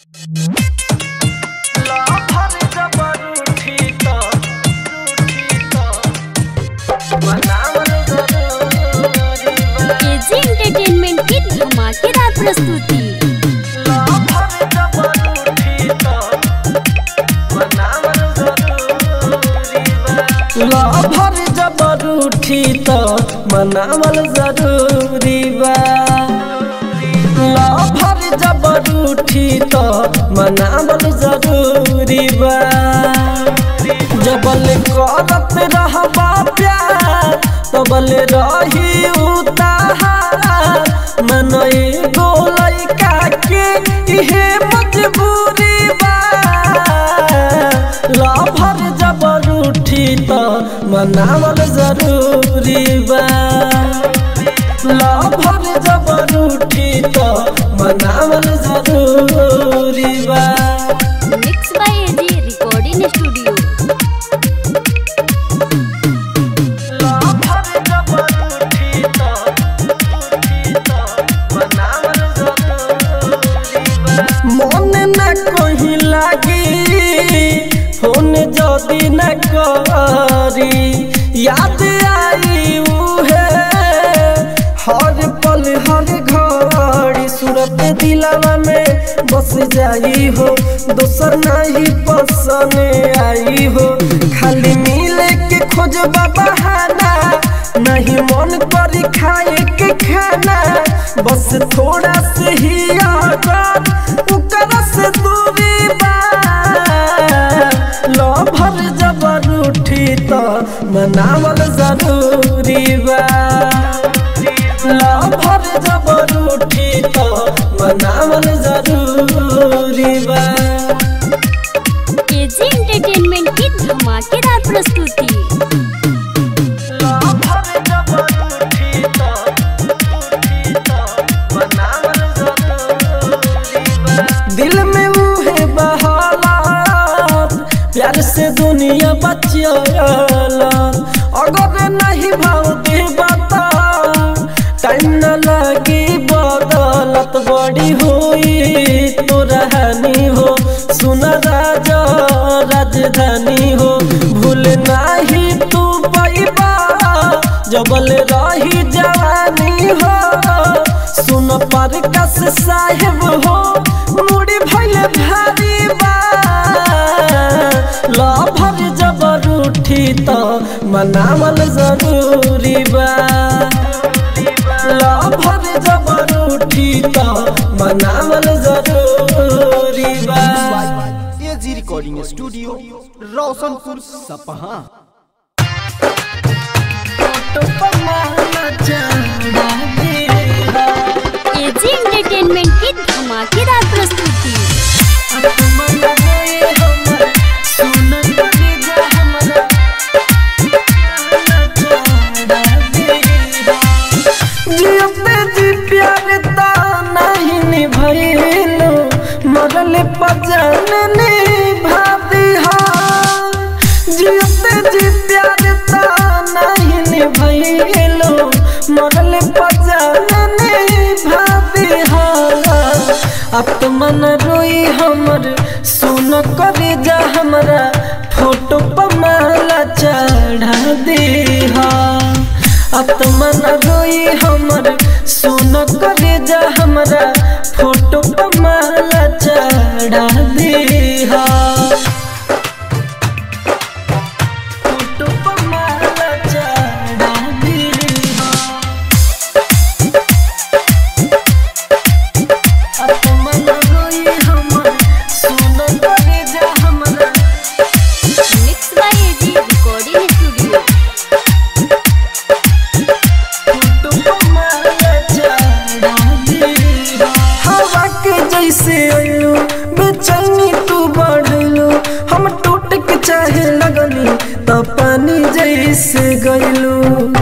KG entertainment की धमाकेदार प्रस्तुति लभर जबर उठी त मनावल जरूरी बा लभर जबर उठी त मनावल जरूरी बा जबल करत रहबा प्यार तबल रही उतार मन एगो लइका के इहे मजबूरी बा लभर जबर उठी त मनावल जरूरी बा लभर जबर उठी त मनावल जरूरी बा mix by AG recording studio लभर जबर उठी त उठी त मनावल जरूरी बा मन न कहीं लागी फोन जदी न करी याद आई उहे हर पल हर घड़ी सूरत दिलावा में बस जाई हो दोसर नहीं पसंद आई हो खाली मिले के खोज बहाना नहीं मन करी खाए के खाना बस थोड़ा से ही आजाद उकर से दूरी बा लभर जबर उठी त मनावल जरूरी बा लभर जबर उठी त मनावल जरूरी बा केजी एंटरटेनमेंट की धमाकेदार प्रस्तुति लभर जबर उठी त उठी त मनावल जरूरी बा दिल में मुहे बहालात प्यार से दुनिया बचियाला अगर नहीं भाव दे बता टाइम न लगी बदलत बड़ी हुई तो रहनी हो सुन राजा राजधानी हो भूल नहीं तू पैबा जबल रही जवानी हो सुन पर कस साहेब हो मुड़ी भइल भारी बा लभर जबर उठी त मनावल जरूरी बा लभर जबर उठी त मनावल जरूरी बा एजी रिकॉर्डिंग स्टूडियो रोशनपुर सपहा केजी एंटरटेनमेंट की धमाकेदार प्रस्तुति जियते जी प्यार ता नहीं निभैलो मरल पजन निभाती हा जियते जी प्यार ता नहीं निभैलो मरल पजन निभाती हा अब तो मन रोई हमर सुन करे जा हमरा फोटो पर माला चढ़ा दे हा अब तो मन रोई हमर सुन करे जा हमरा फोटो पर माला चढ़ा दे हा फोटो पर माला चढ़ा दे हा अब तो मन रोई हमर सुन करे जा हमरा mix by AG recording studio हवा के जैसे अयो बेचैनी तू बढ़लो हम टूट के चाहे लगनी तो पानी जैसे गइलो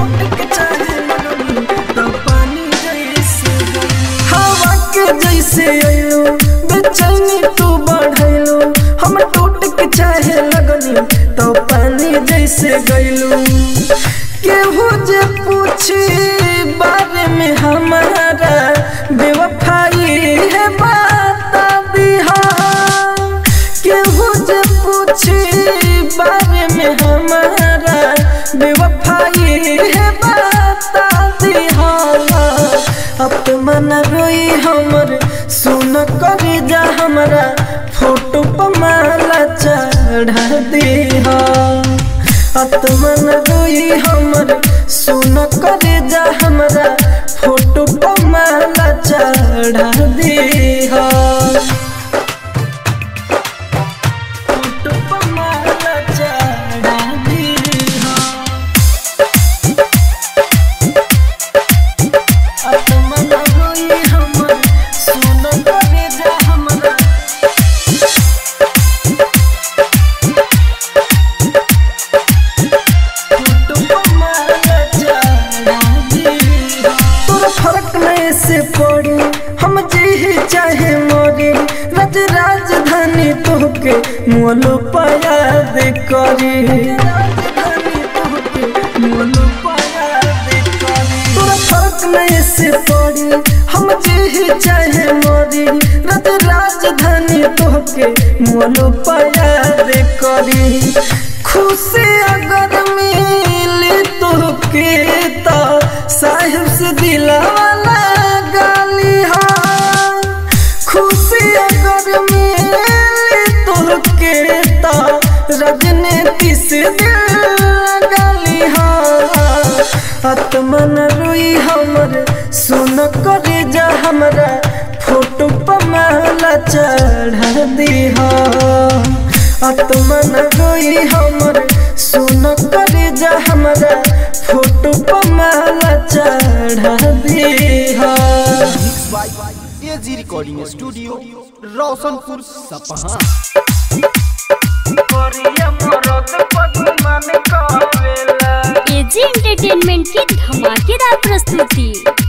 हवा के जैसे अयो बेचैनी तू बढ़लो हम टूट के चाहे लगनी तो पानी जैसे गइलो केहू जे पूछी बारे में हमारा बेवफाई है बता दिहा रोई हमर सुन करे जा हमरा फोटो पर माला चढ़ा दे फोटो पर माला चढ़ा दे आत्मा रोई हमर सुन करे जा हमरा तोरा फर्क नहीं से पड़ी हम जी चाहे मोरी रज राजधानी तोहके मोलो पायाद करी तोरा फर्क नहीं से पड़ी हम जी चाहे मोरी रज राजधानी तोहके मोलो पायाद करी खुशी अगर मिली तोहके तो साहिब से दिलावाला गाली हाँ खुशी अगर मिली तोहके तो राजनीति से दिल गाली हाँ आत्मन रोई हमर सुन करे जा हमरा फोटो पर माला चढ़ा दीहा आत्मन रोई हमर सुन करे जा हमरा फोटो पर माला चढ़ा दीहा mix by AG recording studio Roshanpur Sapaha AG entertainment की धमाकेदार प्रस्तुति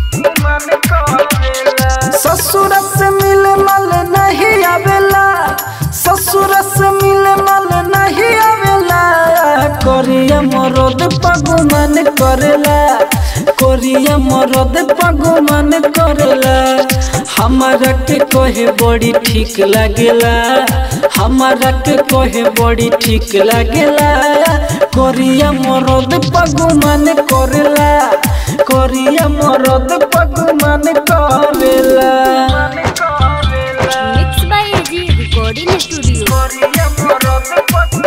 ससुर से मिले मल नहीं आवेला ससुर से मिले मल नहीं आवेला कोरिया मरद पगमन करेला कोरिया मरद पगमन करेला हमारा के कहे बड़ी ठीक लागेला हमारा के कहे बड़ी ठीक लागेला कोरिया मरद पगमन करेला कोरिया मरद पगमन करेला mix by AG recording studio कोरिया मरद पग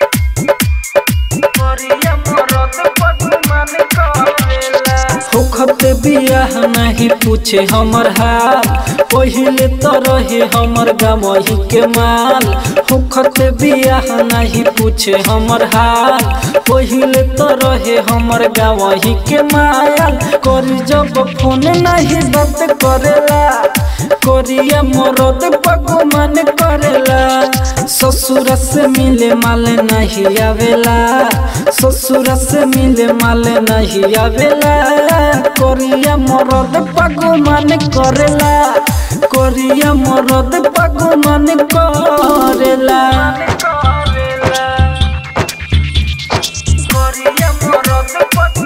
कोरिया मरद पगमन करेला होखत बियाह नहीं पूछे हमर हाल पहिले तो रहे हमर गमही के माल होखत बियाह नहीं पूछे हमर हाल पहिले तो रहे हमर गमही के माल करी जब फोन नहीं बात करेला कोरिया मरद पगमन करेला ससुर से मिले माल नहीं आवेला ससुर से मिले माल नहीं आवेला कोरिया मरद पगमन करेला कोरिया मरद पगमन करेला कोरिया मरद पग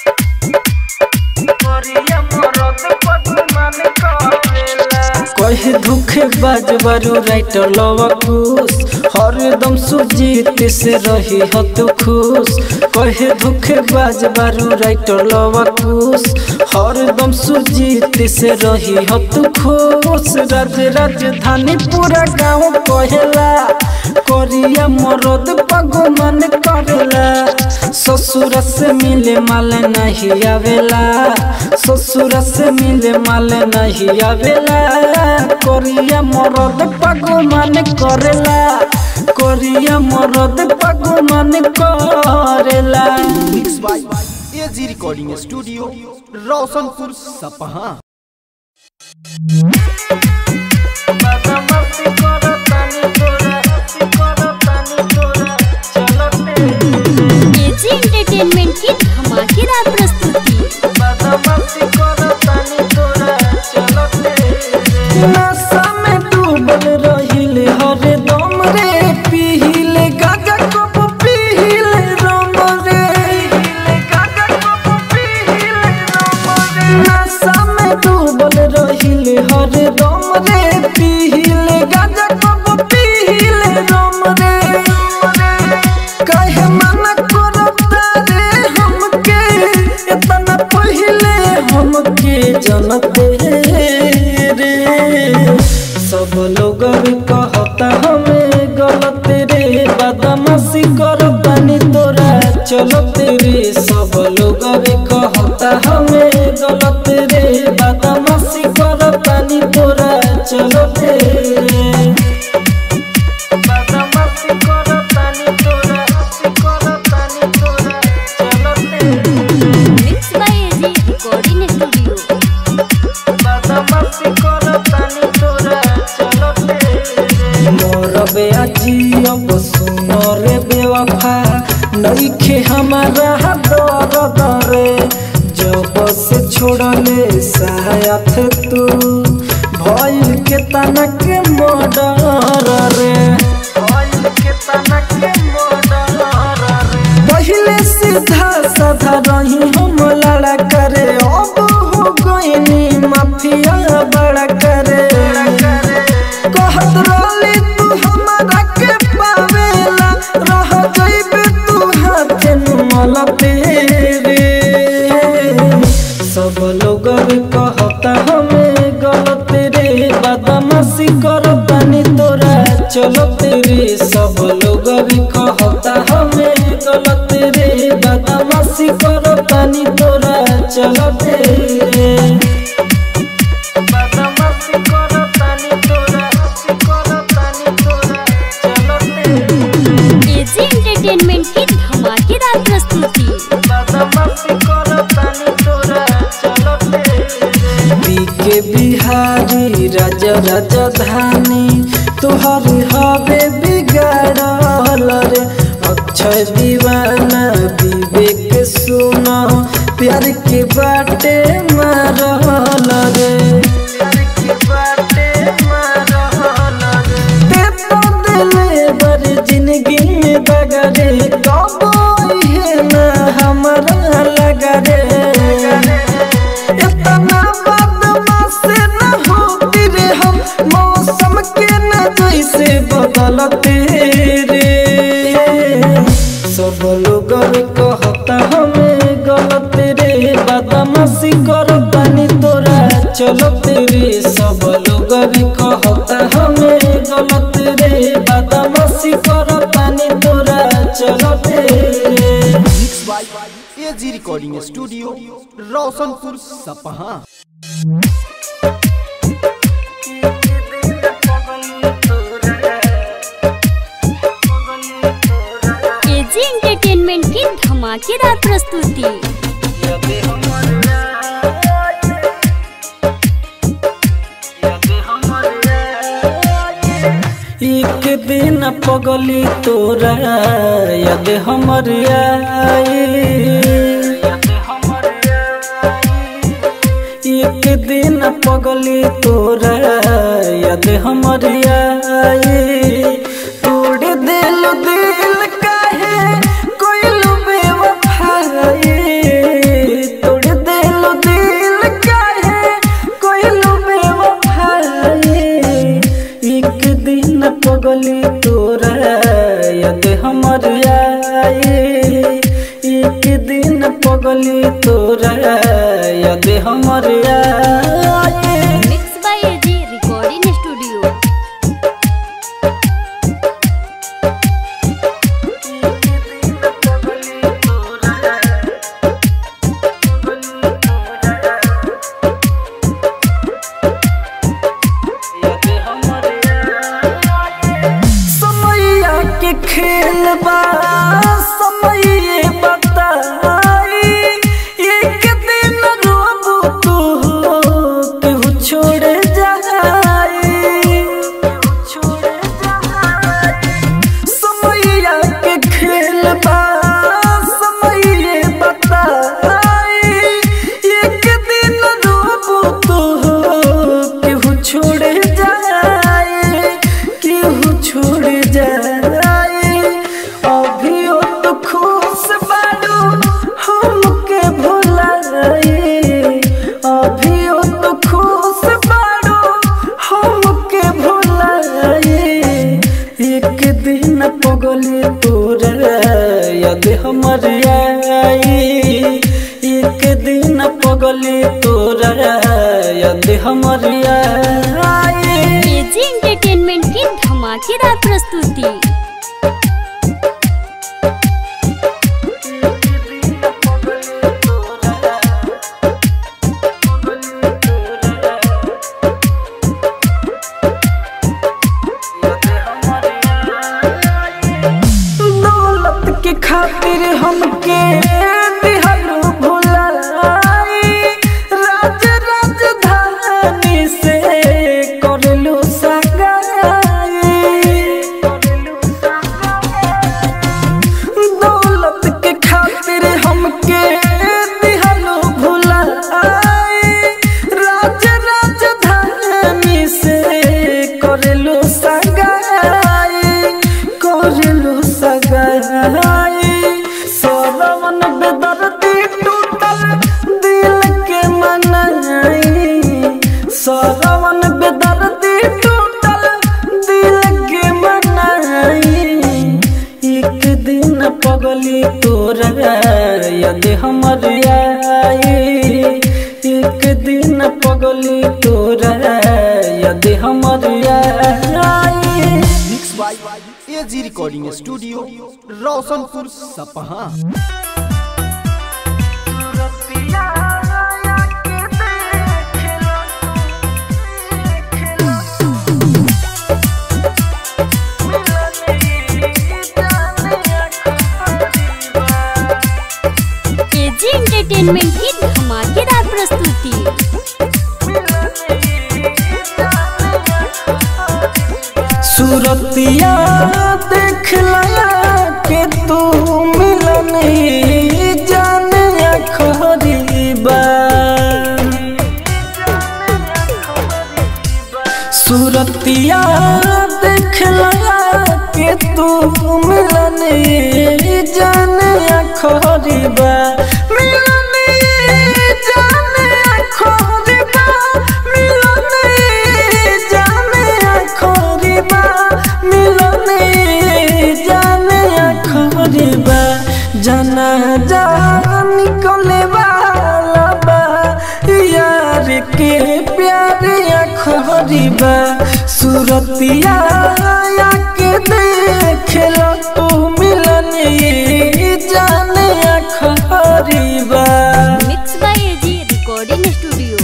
कोरिया मरद पगमन करेला कहे धोखे बाज बारू राइटर लवा खुश हरदम सुजीत से रही हो तू खुश कहे धोखे बाज बारू राइटर लवा खुश हरदम सुजीत से रही हो तू खुश राज राजधानी पूरा गाँव कहेला कोरिया मरद पगमन करेला ससुर से मिले माल नहीं आवेला ससुर से मिले माल नहीं आवेला कोरिया मरद पगमन करेला कोरिया मरद पगमन करेला mix by AG recording studio Roshanpur Sapaha AG entertainment की धमाकेदार प्रस्तुति नशा में डूबल रहिल हरदम रे पीले गागा कप पीले रम रे नशा में डूबल रहिल हरदम रे पीले गागा कप पीले रम रे कहे मना करता रे हमके इतना पहले हमके जनते रे सब लोग भी कहता हमें गलत रे बदमाशी करतानी तोरा चलत रे सब लोग रे कहता हमें गलत रे बदमाशी करतानी तोरा चलत रे बदमाशी करतानी तोरा करतानी तोरा चलत रे mix by AG recording studio बदमाशी करतानी तोरा चलत रे मोर बेअजी अब सुनो रे बेवफा नइखे हमारा दर दरे जब से छोड़ले साथ तू भइल के तनक मोडर रे भइल के तनक मोडर रे पहिले सीधा साधा रही हम लड़ा करे अब हो गईनी माफिया बड़ा करे कहत रहली तू हमारा के पावेला रह जइबे तू हाथे नुमल तेरे सब लोग कहता हमें गलत रे बदमाशी करतानी तोरा चलत रे सब लोग कहता हमें गलत रे बदमाशी करतानी तोरा चलत रे बदमाशी करतानी तोरा करतानी तोरा चलत रे एजी एंटरटेनमेंट की धमाकेदार प्रस्तुति बदमाशी करतानी तोरा चलत रे बीके बिहारी राजा राजधानी तोहर हवे बिगाड़ल रे अक्षय दीवाना विवेक सुना प्यार के बाटे मारल रे प्यार के बाटे मारल रे ते तो दिले बर जिंदगी में बगरे कब है ना हमारा लगा रे इतना बदमाश न होती रे हम मौसम के न जैसे बदलते रे सब लोग कहता हमें गलत रे बदमाशी करतानी तोरा चलत रे सब लोग कहता हमें गलत रे बदमाशी करतानी तोरा चलत रे mix by AG recording studio Roshanpur Sapaha AG entertainment की धमाकेदार प्रस्तुति एक दिन पगली तोरा यद हमर आई एक दिन पगली तोरा यद हमर आई तोड़ दिल दिल काहे कोइल बेवफाई तोड़ दिल दिल काहे कोइल बेवफाई एक दिन पगली तोरा यद हमर आई एक दिन पगली तोरा यद हमर आई mix by AG recording studio समैया के खेल बा समय बताई एक दिन रोबू तू केहू छोड़ जाई छोड़ जाई समैया के खेल बा समय बताई एक दिन रोबू तू केहू छोड़ जाए केहू छोड़ जाए अभियो तो खुश बाड़ू हमके भुलाए अभियो तो खुश बाड़ू हमके भुलाए एक दिन पगली तोरा याद हमर आई एक दिन पगली तोरा याद हमर आई एजी एंटरटेनमेंट की धमाकेदार प्रस्तुति खातिर हमके दिहलू भुलाई राज राजधानी से करलू सगाई दौलत के खातिर हमके दिहलू भुलाई राज राजधानी से करलू सगाई करलू सगाई सोलवन बेदर्दी टूटल दिल के मनाई सोलवन बेदर्दी टूटल दिल के मनाई एक दिन पगली तोरा यद हमर आई एक दिन पगली तोरा यद हमर आई mix by AG recording studio Roshanpur Sapaha AG entertainment की धमाकेदार प्रस्तुति सूरतिया देख लया के तू मिलन जाने खरीबा सूरतिया देख लया के तू मिलन जाने खरीबा मिलन जाने खरीबा मिलन जाने खरीबा मिलन जाने खरीबा जाना जा निकले वाला बा यार के प्यार खरीबा सूरतिया के देख लो तू मिलन जाने खरीबा mix by AG recording studio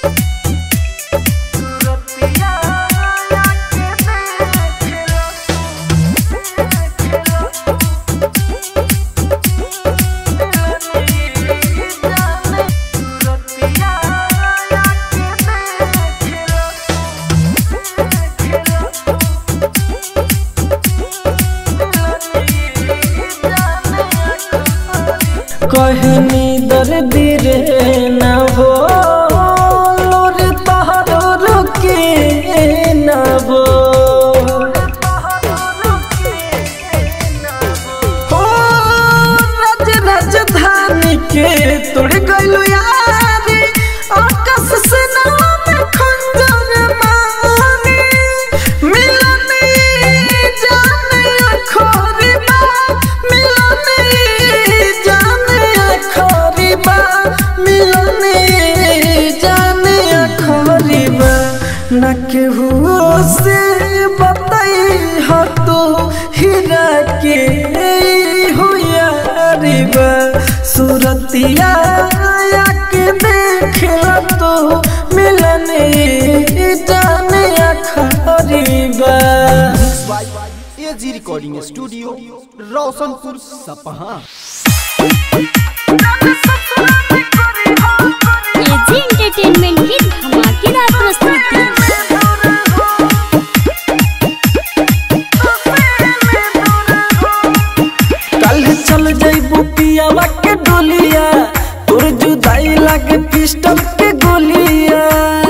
कहनी दर्द रे न हो लोर तहरो रुके न हो हो राज राजधानी के तोड़ गइलो यारी आकाश से नाम खंजर मारी मिलन जाने खरीबा मिलन जाने खरीबा मिलन जाने खरीबा न केहू से बताई हो तो हीरा के हो यारिबा सूरतिया के देख तो मिलन जाने खरीबा mix by AG recording studio Roshanpur Sapaha AG entertainment की धमाकेदार प्रस्तुति कल चल जइबू पियावा के डोलिया तोर जुदाई लागे पिस्टल के गोलिया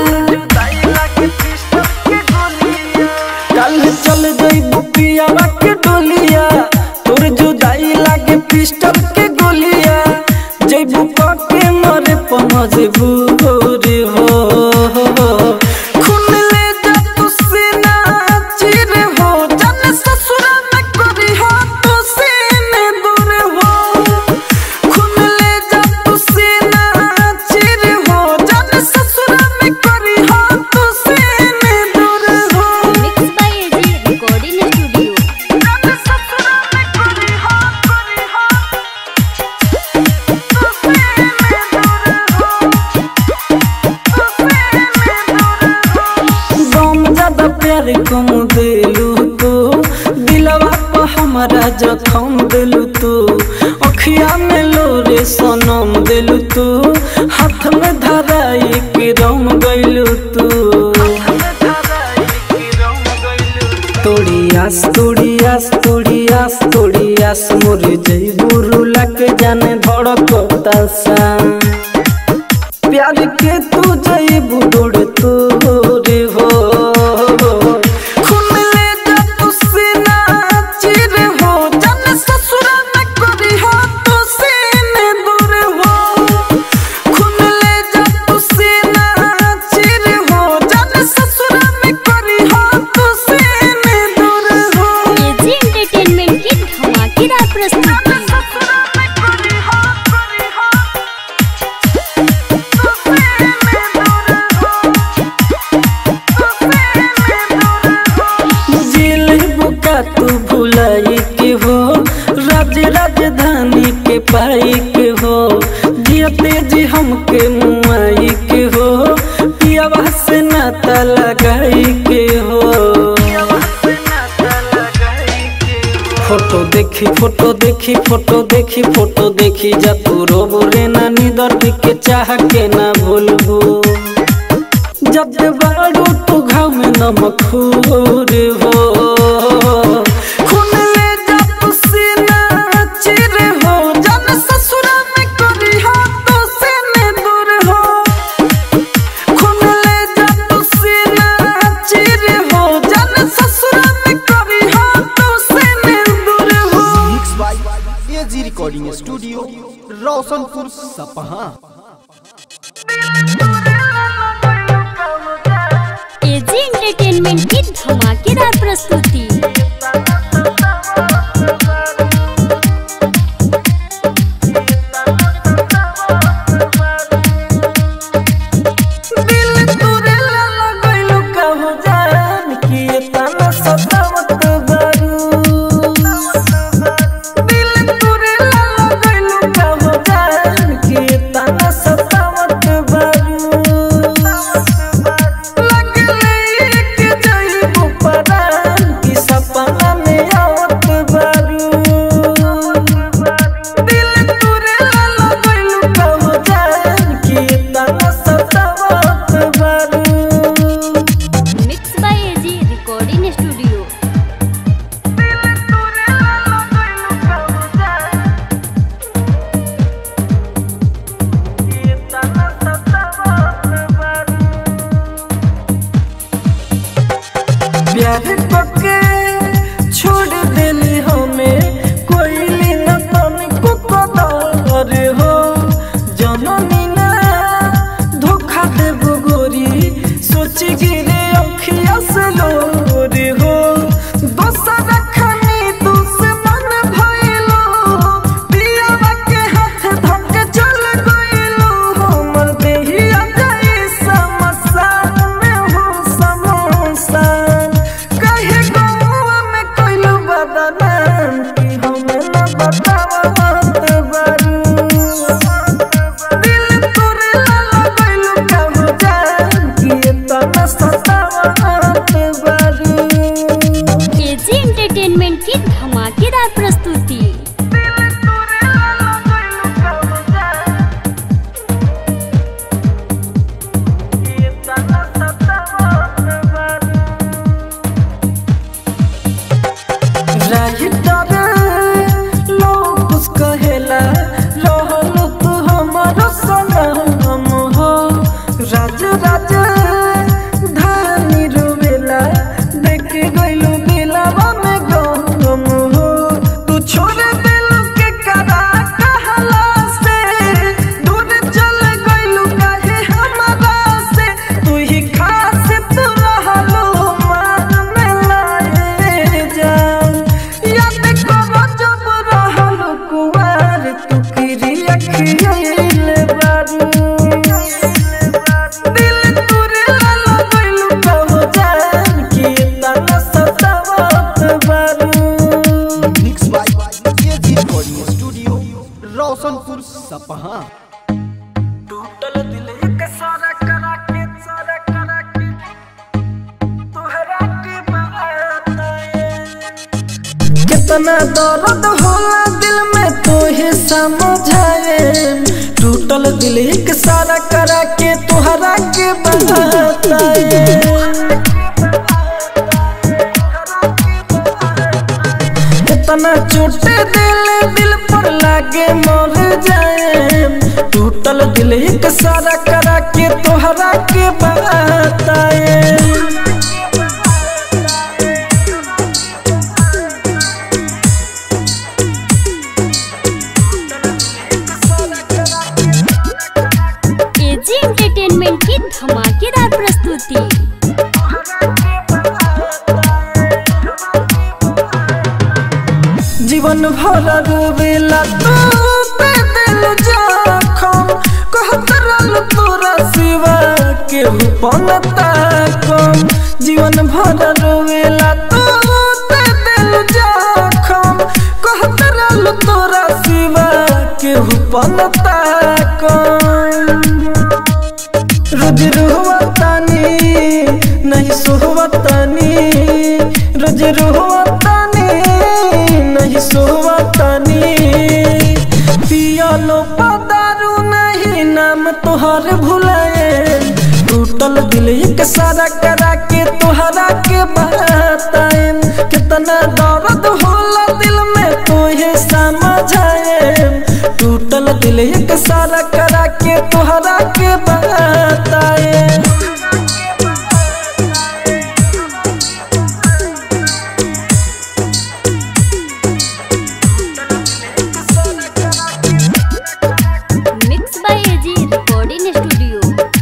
कल चल जइबू पियावा के डोलिया तोर जुदाई लागे पिस्टल के गोलिया जइबू के मरे पहुंचबू रे हो खून ले जा तू सीना चिर हो जन ससुरा में करी हो तू सीने दूर हो खून ले जा तू सीना चिर हो जन ससुरा में करी हो तू सीने दूर हो mix by AG recording studio जन ससुरा में करी हो करी हो तू सीने दूर हो गम ज्यादा प्यार कम दिलू तू दिलवा पर हमारा जखम दिलू तू तोड़ी आस तोड़ी आस तोड़ी आस तोड़ी आस मोर जई बुरु लग जाने धड़कता सा प्यार के तू जई बुडोड़ तोरे हो खून ले जा तू सीना चिर हो जन ससुर न करी हो तू सीने दूर हो खून ले जा तू सीना चिर हो जन ससुर में करी हो तू सीने दूर हो एजी एंटरटेनमेंट की धमाकेदार प्रस्तुति जेल बुका तू भुलाई के हो राज राजधानी के पाई के हो जियते जी हमके मुआई के हो पियावा से नाता लगाई के हो फोटो देखी फोटो देखी फोटो देखी फोटो देखी जा तू रोबो रे नानी दर्द के चाह के ना भूलबू जब बाड़ू तो घाव में नमक खूर हो खून ले जा तू सीना चिर हो जन ससुर में करी हो तो सीने दूर हो खून ले जा तू सीना चिर हो जन ससुर में करी हो तो सीने दूर हो mix by AG recording studio Roshanpur Sapaha AG entertainment की धमाकेदार प्रस्तुति दिल तोरे ला लगैलु कहू जान कि तना सतावत बारू दिल तोरे ला लगैलु कहू जान कि तना सतावत बारू लगले के जइबू परान कि सपना में आवत बारू दिल तोरे ला लगैलु कहू जान कि तना सतावत बारू mix by AG recording studio प्यार पके छोड़ देली हमें कोई न तनिको कदर हो जननी ना धोखा देबो गोरी सोच गिरे अखिया से लोर हो दोसर खनी दुश्मन भइलो पियावा के हाथ धक चल गइलो हमर देहिया गई समसान में हो समसान कहे गौवा में कइलो बदनाम कि हमें न बतावत बारू दिल तोरे ला लगइलो कहू जान कि तना सतावत बारू एजी एंटरटेनमेंट की धमाकेदार प्रस्तुति राज राज धानी रोवेला देख गइलू दिलवा में गम हो तू छोड़ दिल के करा कहला से दूर चल गइलू काहे हमरा से तू ही खास तू रहलो मान में लाए जान याद करो जब रहलो कुवार तू किरी अखियाइले बारू दिल तोरे ला लगइलू कहू जान कि तना सतावत बारू mix by AG recording studio Roshanpur Sapaha टूटल दिल एक सारा करा के सारा करा के तोहरा के बताए कितना दर्द होला दिल में तोहे समझाए टूटल दिल एक सारा करा के तोहरा के बताए कितना चोटे दिल दिल पर लागे मर जाए टूटल दिल एक सारा करा के तोहरा के बताए एजी एंटरटेनमेंट की धमाकेदार प्रस्तुति जीवन भर रोवेला तू पे दिल जखम कहत रहल तोरा सिवा केहू पनता कम जीवन भर रोवेला तू पे दिल जखम कहत रहल तोरा सिवा केहू पनता कम रोज रोहतानी नहीं सोहतानी रोज रोहतानी नहीं सोहतानी पियालो पदारू नहीं नाम तोहर भुलाए टूटल दिल एक सारा करा के तोहरा के बताए कितना दर्द होला दिल में तोहे समझाए टूटल दिल एक सारा करा के तोहरा के बताए mix by AG recording studio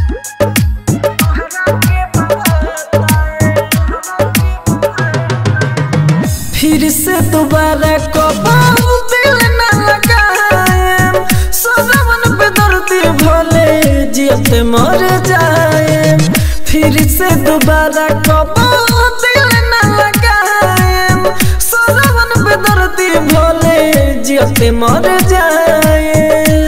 फिर से दोबारा कबाऊ दिल न लगाए सदावन पे दर्दी भले जियते मर जाए फिर से दोबारा कबाऊ दिल न लगाए सदावन पे दर्दी भले जियते मर जाए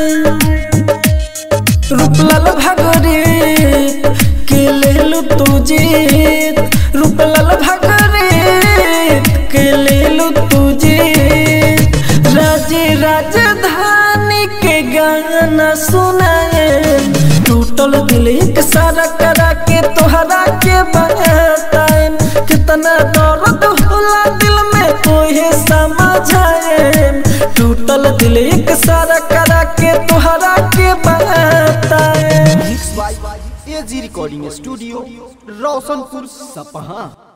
रूपलाल भागरे के लेलु तू जीत रूपलाल भागरे के लेलु तू जीत राजे राजधानी के गाना सुनाए टूटल दिल एक सारा करा के तोहरा के बताए कितना दर्द होला दिल में तोहे समझाए टूटल दिल एक सारा करा के तोहरा के बताए mix by AG recording studio Roshanpur सपहा